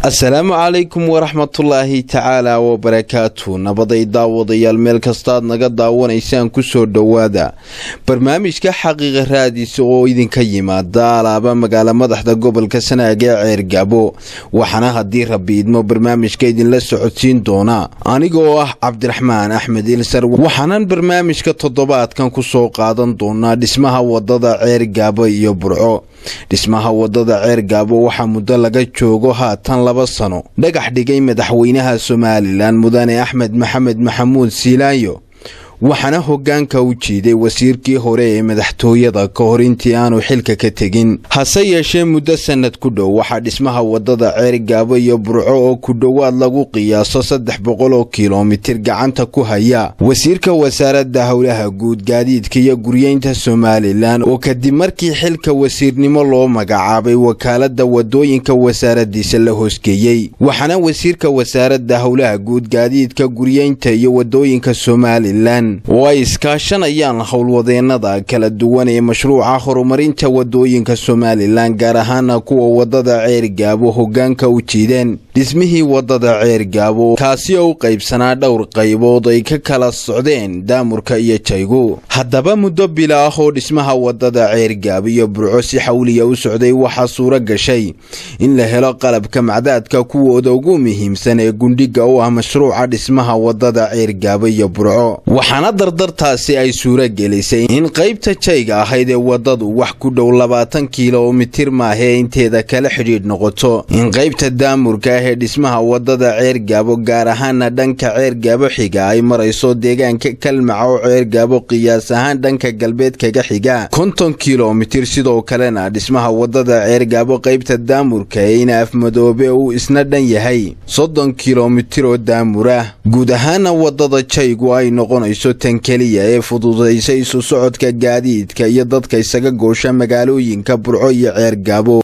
asalaamu calaykum waraxmatullaahi tacaala wabarakaatu nabaday daawadayaal meel kastaad naga daawanaysaan kusoo dhowaada barnaamijka xaqiiqa raadisa oo idinka yimaada alaaba magaala madaxda gobolka sanaag ee ceergabo waxaana haddii rabbi idmo barnaamijka idinla socodsiin doona aniga oo ah cabdiraxmaan axmed ilsar waxaanan barnaamijka toddobaadkan kusoo qaadan doonaa dhismaha wadada ceergaabo iyo burco dhismaha wadada ceergaabo waxaa muddo laga joogo haatan laba sano dhagax dhigay madaxweynaha somalilan mudane axmed maxamed maxamuud siilaanyo waxaana hoggaanka u jiiday wasiirkii hore ee madaxtooyada ka hor intii aanu xilka ka tegin hase yeeshee muddo sannad ku dhow waxaa dhismaha wadada ceergaabo iyo burco oo ku dhowaad lagu qiyaaso saddex boqol oo kilomitir gacanta ku haya wasiirka wasaaradda howlaha guud gaadiidka iyo guryeynta somalilan oo kadib markii xilka wasiirnimo loo magacaabay wakaaladda wadooyinka wasaaraddiisa la hoosgeeyey waxaana wasiirka wasaaradda howlaha guud gaadiidka guryeynta iyo wadooyinka somalilan oo ay iskaashanayaan howlwadeennada kala duwan ee mashruuca horumarinta wadooyinka somalilan gaar ahaana kuwa wadada ceergaabo hoggaanka u jiideen dhismihii wadada ceergaabo kaasi oo u qaybsanaa dhowr qaybood ay ka kala socdeen daamurka iyo jaygu haddaba muddo bila ah oo dhismaha wadada ceergaabo iyo burco si xawliya u socday waxaa suuro gashay in la helo qalabka macdaadka kuwooda ugu muhiimsan ee gundhiga u ah mashruuca dhismaha wadada ceergaabo iyo burco waxaana dardartaasi ay suuro gelisay in qaybta jayga ahayd ee wadadu wax ku dhow labaatan kilomitir maahee inteeda kala xidhiidh noqoto in qaybta daamurka ah ee dhismaha wadada ceergaabo gaar ahaana dhanka ceergaabo xiga ay marayso deegaanka kalmaca oo ceergaabo qiyaas ahaan dhanka galbeed kaga xiga konton kilomitir sidoo kalena dhismaha wadada ceergaabo qaybta daamurka ee ina afmadoobe uu isna dhan yahay soddon kilomitir oo daamur ah guud ahaana wadada jaygu ay noqonayso tan keliya ee fududaysa isu socodka gaadiidka iyo dadka isaga goosha magaalooyinka burco iyo ceergaabo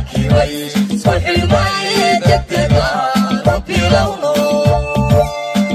Soy el baile de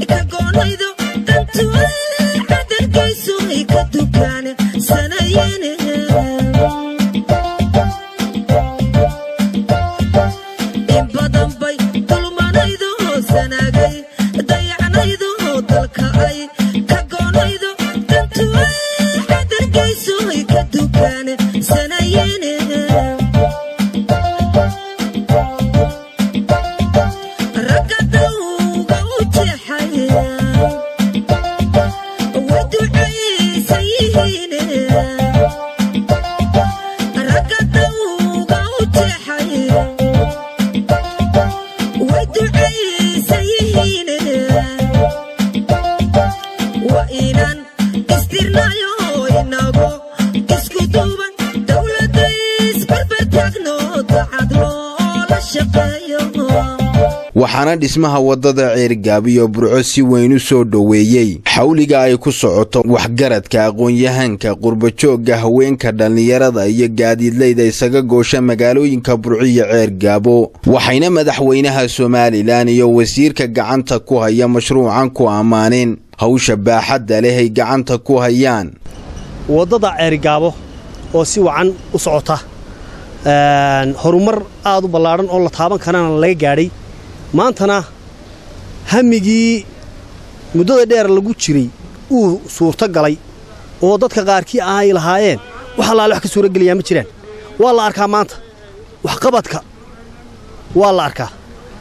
waxaana dhismaha waddada ceergaabiyo burco si weyn u soo dhoweeyey xawliga ay ku socoto waxgaradka aqoon-yahanka qurbajoogga haweenka dhallinyarada iyo gaadiidlayda isaga goosha magaalooyinka burco iyo ceergaabo waxayna madaxweynaha somalilan iyo wasiirka gacanta ku haya mashruucan ku ammaaneen hawsha baaxadda leh ay gacanta ku hayaan waddada ceergaabo oo si wacan u socota horumar aad u ballaadhan oo la taaban karana laga gaadhay maantana hamigii muddada dheer lagu jiray uu suurto galay oo dadka qaarkii ah ay lahaayeen wax allaale wax ka suurogelayaa ma jiraan waa la arkaa maanta waxqabadka waa la arkaa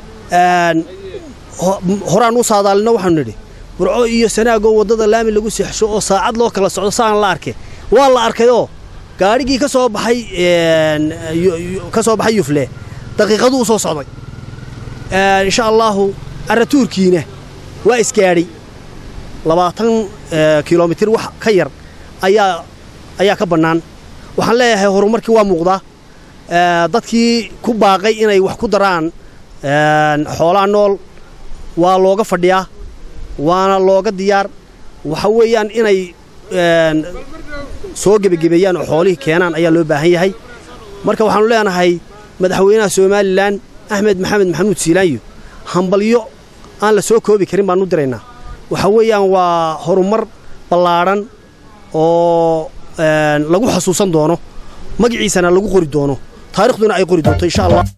horaan u saadaalino waxaanu nidhi burco iyo sanaagoo waddada laami lagu seexsho oo saacad loo kala socdo saan la arke waa la arkayoo gaadhigii ka soo baxay ka soo baxay yufle daqiiqaduu soo socday insha allaahu carratuurkiina waa isgaadhay labaatan kilomitir wax ka yar ayaa ayaa ka bannaan waxaan leeyahay horumarkii waa muuqdaa dadkii ku baaqay inay wax ku daraan xoolaha nool waa looga fadhiyaa waana looga diyaar waxa weeyaan inay soo gebagebeeyaan oo xoolihii keenaan ayaa loo baahan yahay marka waxaannu leenahay madaxweynaha somalilan axmed maxamed maxamuud siilaanyo hambalyo aan la soo koobi karin baannu diraynaa waxa weeyaan waa horumar ballaadhan oo lagu xasuusan doono magaciisana lagu qori doono taarikhduna ay qori doonto insha allah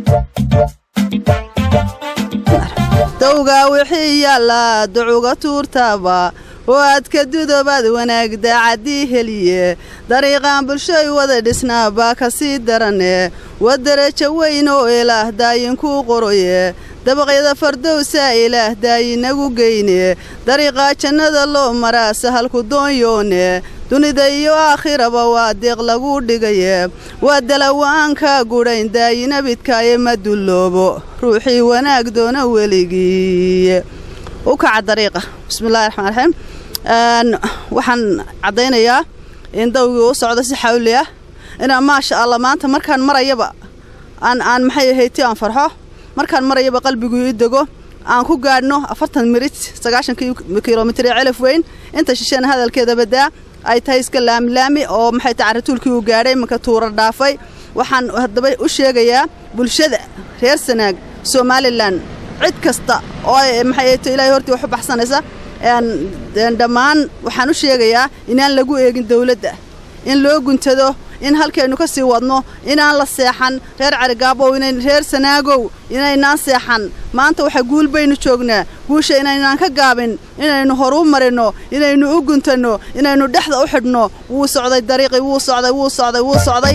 dowgaa wixii yaallaa ducuga tuurtaaba oo aad ka dudobaad wanaag daacaddii heliye dariiqaan bulshay wada dhisnaa baa ka sii darane waa darajo weyn oo ilaah daayinkuu qoroye dabaqyada fardowsaa ilaah daayinagu geyne dariiqaa jannada loo maraa sahalku doonyoone dunida iyo aakhiraba waa deeq laguu dhigaye waa dalawaankaa gudhayn daayinabidkaaye ma dulloobo ruuxii wanaag doona weligii u kaca dariiqa bismillahi raxmaan raxiim waxaan caddaynayaa in dawgii u socdo si xawli ah inaan maasha allah maanta markaan marayaba aan aan maxay ahayti aan farxo markaan marayaba qalbiguu i dego aan ku gaadhno afartan mirit sagaashan kilomitir ee celaf weyn inta shisheena hadalkeeda badaa ay tahay iska laamilaami oo maxay tahay carratuulkii uu gaadhay imanka tuura dhaafay waxaan haddaba u sheegayaa bulshada reer sanaag somalilan cid kasta oo maxay ahayto ilaahay hortii wax u baxsanaysa dhammaan waxaan u sheegayaa inaan lagu eegin dawladda in loo guntado in halkaynu ka sii wadno inaan la seexan reer carigaabow reer sanaagow inaynaan seexan maanta waxa guul baynu joognaa guusha inaynaan ka gaabin inaynu horuu marinno inaynu u guntanno inaynu dhexda u xidhno wuu socday dariiqii wuu socday wuu socday wuu socday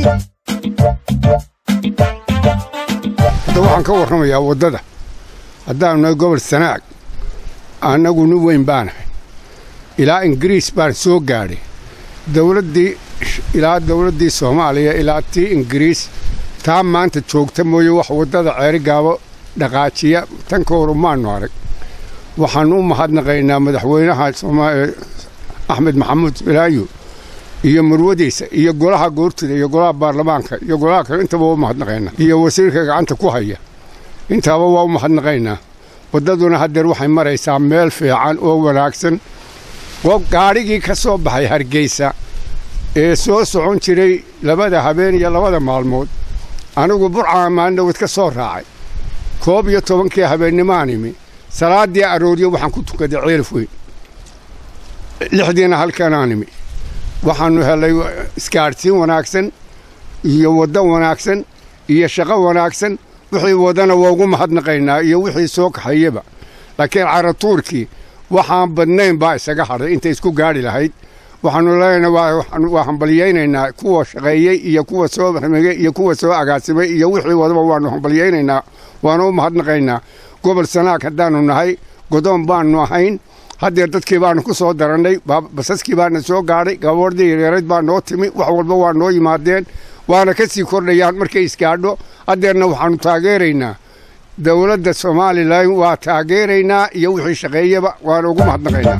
hadda waxaan ka warramayaa waddada haddaanu nahay gobol sanaag annagu nin weyn baanahay ilaa ingiriis baan soo gaadhay dawladdii ilaa dawladdii soomaaliya ilaa tii ingiriis taa maanta joogta mooye wax waddada ceerigaabo dhaqaajiya tan ka hor umaannu arag waxaannu u mahadnaqaynaa madaxweynaha axmed maxamuud bilaayo iyo murwadiisa iyo golaha goortida iyo golaha baarlamaanka iyo golaha kale intaba waa u mahadnaqaynaa iyo wasiirka gacanta ku haya intaaba waa u mahadnaqaynaa waddaduna haddeer waxay maraysaa meel fiican oo wanaagsan gaadhigii ka soo baxay hargeysa ee soo socon jiray labada habeen iyo labada maalmood anigu burcaa maandhowad ka soo raacay koob iyo tobankii habeennimaan imi salaaddii arooryo waxaan ku tukaday ceelaf weyn lixdiina halkanaa nimi waxaannu helay isgaadhsiin wanaagsan iyo waddo wanaagsan iyo shaqo wanaagsan wixii wadana waa ugu mahadnaqaynaa iyo wixii soo kaxayaba laakiin caratuurkii waxaan badnayn baa isaga hadhay intay isku gaadhi lahayd waxaannu leenahay waa hambalyaynaynaa kuwa shaqeeyey iyo kuwa soo ramegey iyo kuwa soo agaasimay iyo wixii wadaba waannu hambalyaynaynaa waana u mahadnaqaynaa gobol sanaag haddaannu nahay godoon baannu ahayn haddeer dadkii baannu ku soo darannay basaskii baana soo gaadhay gaboordii yareerayd baa noo timi wax walba waa noo yimaadeen waana ka sii kordhayaan markay isgaadho haddeerna waxaannu taageeraynaa dowladda somalilan waa taageeraynaa iyo wixii shaqeeyaba waana ugu mahadnaqaynaa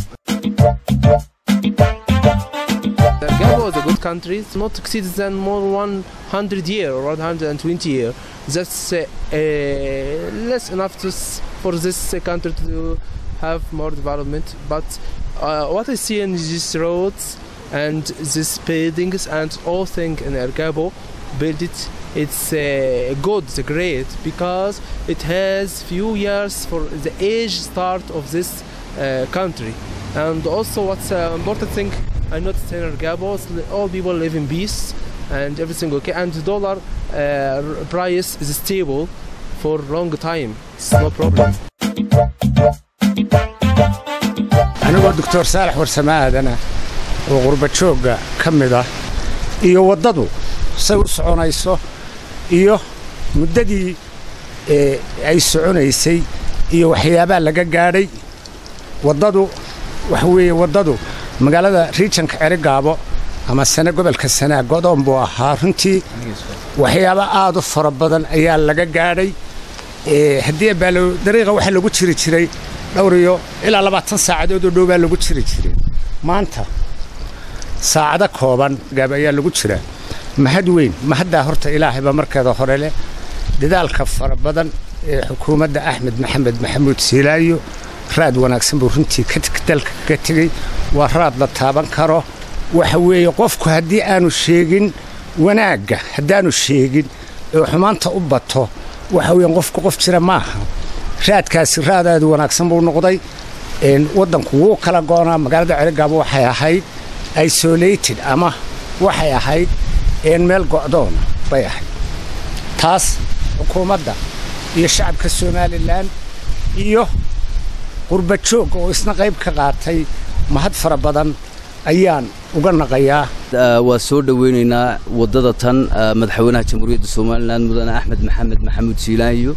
Gabon is a good country. It's not exceeds than more 100 year or 120 year. That's uh, uh, less enough to, s- for this uh, country to have more development. But uh, what I see in these roads and these buildings and all thing in Ergabo, build it. It's uh, good, it's great because it has few years for the age start of this uh, country. And also, what's uh, important thing I noticed in Ergabo, is li- all people live in peace and everything okay. And the dollar uh, r- price is stable for long time. It's no problem. anigoo doctor saalax warsamaadana oo qurba joogga ka mid ah iyo waddadu say u soconayso iyo muddadii ee ay soconaysay iyo waxyaabaha laga gaadhay waddadu waxa weeye waddadu magaalada riijanka cerigaabo ama sane gobolka sanaa godoon buu ahaa runtii waxyaabo aad u fara badan ayaa laga gaadhay ee haddii baalo dariiqa waxaa lagu jiri jiray dhowr iyo ilaa labaatan saacadood oo dhow baa lagu jiri jiray maanta saacado kooban gaab ayaa lagu jiraa mahad weyn mahaddaa horta ilaahayba markeeda hore leh dadaalka fara badan ee xukuumadda axmed maxamed maxamuud siilaayo raad wanaagsan buu runtii ka teg- dalka kaga tegey waa raad la taaban karo waxa weeye qofku haddii aanu sheegin wanaagga haddaanu sheegin ee xumaanta u bato waxa weeyaan qofku qof jira maaha raadkaasi raad aad u wanaagsan buu noqday een, waddanku wuu kala goonaa magaalada cerigaabo waxay ahayd isolated ama waxay ahayd een, meel go'doona bay ahayd taas xukuumadda iyo shacabka somalilan iyo qurba joog oo isna qayb ka qaatay mahad fara badan ayaan uga naqayaa Ah, waa soo dhoweynaynaa waddada tan ah, madaxweynaha jamhuuriyadda somalilan mudane axmed maxamed maxamuud siilaanyo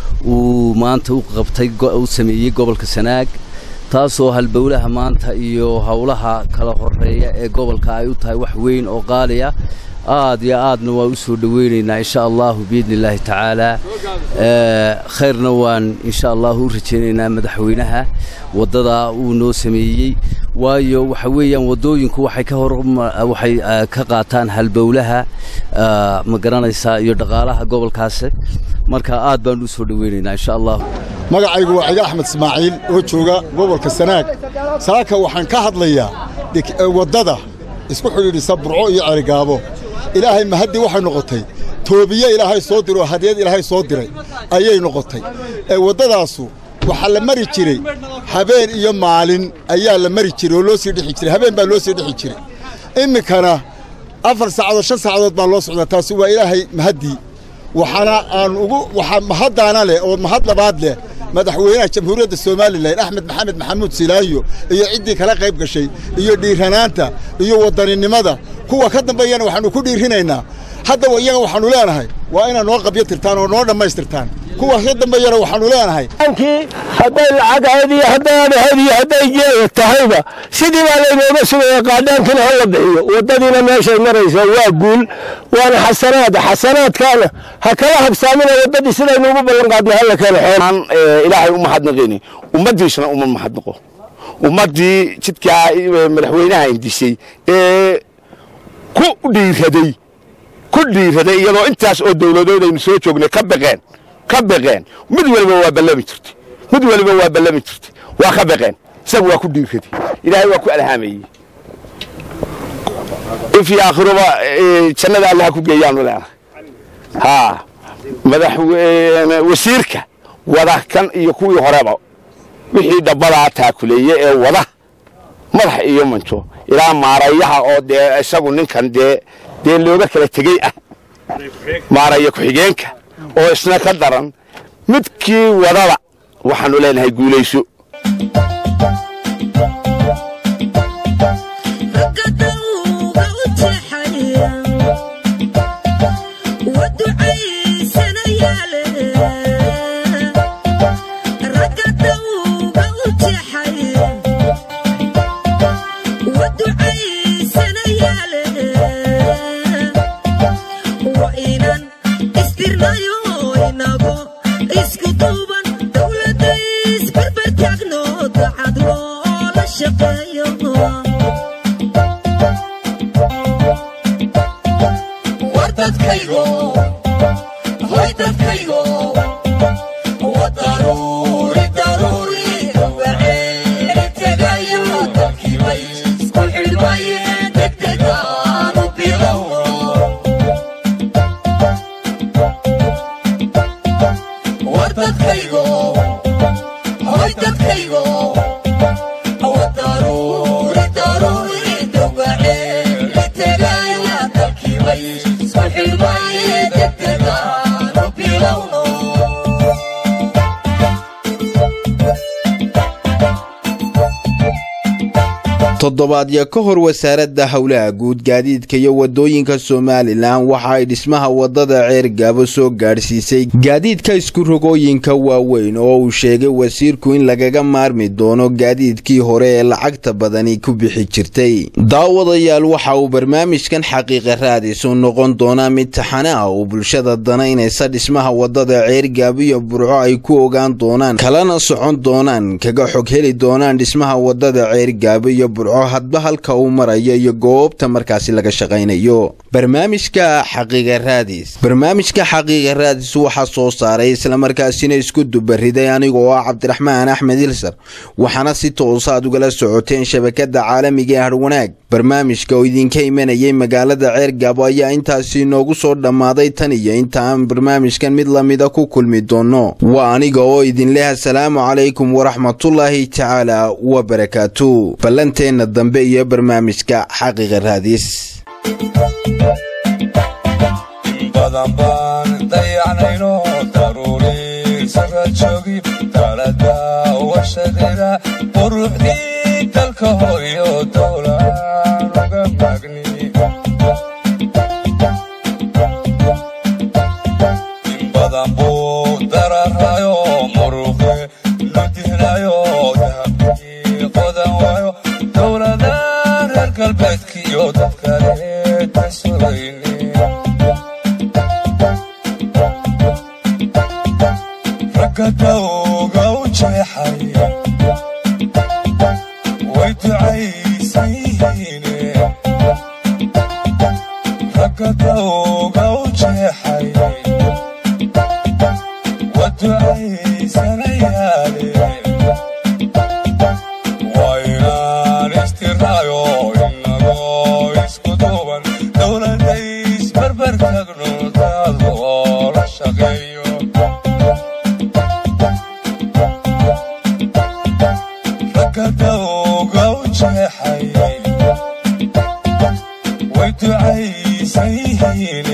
uu maanta u qabtay go- u sameeyey gobolka sanaag taasoo halbowlaha maanta iyo howlaha kala horeeya ee gobolka ay u tahay wax weyn oo qaaliya aad iyo aadna waa u soo dhoweynaynaa insha allahu biidni illaahi tacaala Eh, khayrna waan insha allahu u rajaynaynaa madaxweynaha waddada uu noo sameeyey waayo waxa weeyaan waddooyinku waxay ka hor waxay ah, ka qaataan halbowlaha ah, ma garanaysaa iyo dhaqaalaha gobolkaasi marka aad baan u soo dhoweynaynaa insha allahu magacaygu waa ciga axmed ismaaciil oo jooga gobolka sanaag saaka waxaan ka hadlayaa dik- ee waddada isku xidhiidhisa burco iyo cerigaabo ilaahay mahaddii waxay noqotay toobiye ilaahay soo diray oo hadiyad ilaahay soo diray ayay noqotay ee waddadaasu waxaa la mari jiray habeen iyo maalin ayaa la mari jiray oo loo sii dhexi jiray habeen baa loo sii dhexi jiray iminkana afar saacadood shan saacadood baa loo socdaa taasi waa ilaahay mahaddii waxaana aan ugu waxaa mahaddaana leh oo mahad labaad leh madaxweynaha jamhuuriyadda somalilan axmed maxamed maxamuud silaayo iyo ciddii kala qayb gashay iyo dhiiranaanta iyo wadaninimada kuwa ka dambeeyana waxaannu ku dhiirinaynaa haddaba iyaga waxaannu leenahay waa inaad noo qabyo tirtaan oo noo dhammaystirtaan kuwa ka dambeeyana waxaannu leenahay kii hadday lacag ahayd iyo hadday aan ahayd iyo hadday geeda tahayba sidii baa laynooga sugaya qaadhaankina ha la bixiyo waddadiina meeshay maraysaa waa guul waana xasanaad xasanaadkaana ha kala habsaamina waddadii sidaynu ugu ballan qaadnay hala keeno xool aan ilaahay u mahadnaqini ummaddiisuna uma mahadnaqo ummaddii jidkaa eh, madaxweynaha indisay ee ku dhiiraday ku dhiiraday iyadoo intaas oo dowladood aynu soo joognay ka baqeen ka baqeen mid waliba waa ballami jirtay mid waliba waa ballami jirtay waa ka baqeen isagu waa ku dhiiraday ilaahay waa ku alhaamayey ifii aakhiruba eh, jannada allaha ku geeyaanu leenahay haa madaxweyne wasiirka wada kan iyo kuwii horeba wixii dhabbadaa taakuleeye ee wada madax iyo manjo ilaa maarayaha oo dee isagu ninkan dee dee looga kala tegey ah maaraya ku-xigeenka oo isna ka daran midkii wadada waxaannu leenahay guulayso toddobaadyo ka hor wasaaradda howlaha guud gaadiidka iyo wadooyinka somalilan waxa ay dhismaha wadada ceergaabo soo gaadhsiisay gaadiidka isku-rogooyinka waaweyn oo uu sheegay wasiirku in lagaga maarmi doono gaadiidkii hore ee lacagta badani ku bixi jirtay daawadayaal waxa uu barnaamijkan xaqiiqa raadisu noqon doonaa mid taxane ah oo bulshada danaynaysa dhismaha wadada ceergaabo iyo burco ay ku ogaan doonaan kalana socon doonaan kaga xog heli doonaan dhismaha wadada ceergaabo iyo burco hadba halka uu marayo iyo goobta markaasi laga shaqaynayo barnaamijka xaqiiqa raadis barnaamijka xaqiiqa raadis waxaa soo saaray islamarkaasina isku dubariday aniga oo ah cabdiraxmaan axmed ilsar waxaana si toosa aad ugala socoteen shabakada caalamiga ee harwanaag barnaamijka oo idinka imanayay magaalada ceergaabo ayaa intaasi noogu soo dhammaaday tan iyo inta aan barnaamijkan mid lamida ku kulmi doono waa aniga oo idinleh asalaamu calaykum waraxmatullaahi tacaala wabarakaatu ballanteena dambe iyo barnaamijka xaqiiqa raadis badan baan dayacnayno daruuri sara joogi talada washadeeda quruxdii dalka hooyo dowlaan uga magni in badan buu dararayo muruqe lo dihnayo dahabkii qodan waayo dowlada reer galbeedkiyo dadkale tasurayni raggadawga u jeexay way ducaysan yihiine raggadawga u jeexay wa ducaysanayaale waa inaan istiraayo inagoo isku duuban dowladays barbar tagno dad oo la shaqeeyo raggadawga u jeexay way ducaysan yihiin